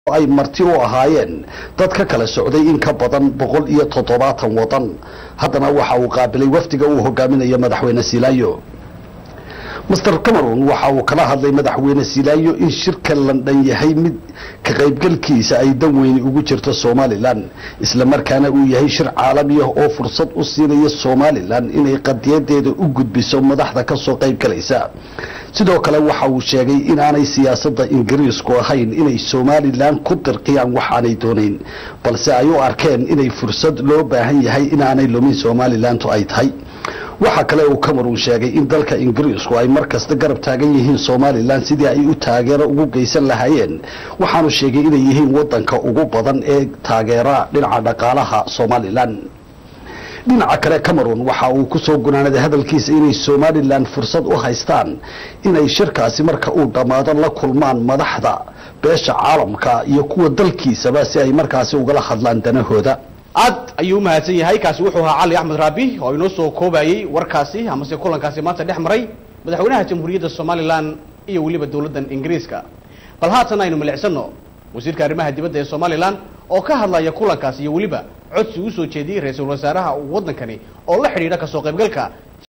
ay marti u ahaayeen dad ka kala socday in ka badan boqol iyo toddobaatan wadan haddana waxa uu qaabilay wafdiga uu hogaaminayo madaxweyne silaayo master cameron waxa uu kala hadlay madaxweyne silaayo in shirka london yahay mid ka qaybgalkiisa ay dan weyni ugu jirto somalilan isla markaana uu yahay shir caalami ah oo fursad u siinaya somalilan inay qadiyadeeda u gudbiso madaxda ka soo qaybgalaysa sidoo kale waxa uu sheegay inaanay siyaasadda ingiriisku ahayn inay somalilan ku dirqiyaan wax aanay doonayn balse ay u arkeen inay fursad loo baahan yahay inaanay lumin somalilantu ay tahay waxaa kale uu cameron sheegay in dalka ingiriisku ay mar kasta garab taagan yihiin somalilan sidii ay u taageero ugu geysan lahaayeen waxaanu sheegay inay yihiin wadanka ugu badan ee taageera dhinaca dhaqaalaha somalilan dhinaca kale cameron waxa uu ku soo gunaanaday hadalkiisa inay somalilan fursad u haystaan inay shirkaasi marka uu dhammaado la kulmaan madaxda beesha caalamka iyo kuwa dalkiisaba si ay markaasi ugala hadlaan danahooda aad ayuu u mahadsan yahay kaasi wuxuu ahaa cali axmed raabi oo inoo soo koobayey warkaasi amase kulankaasi maanta dhex maray madaxweynaha jamhuuriyadda somalilan iyo weliba dowladdan ingiriiska bal haatan aynu milicsano wasiirka arrimaha dibadda ee somalilan oo ka hadlaya kulankaasi iyo weliba codsi u soo jeediyey ra-iisul wasaaraha waddankani oo la xidhiidha kasoo qaybgalka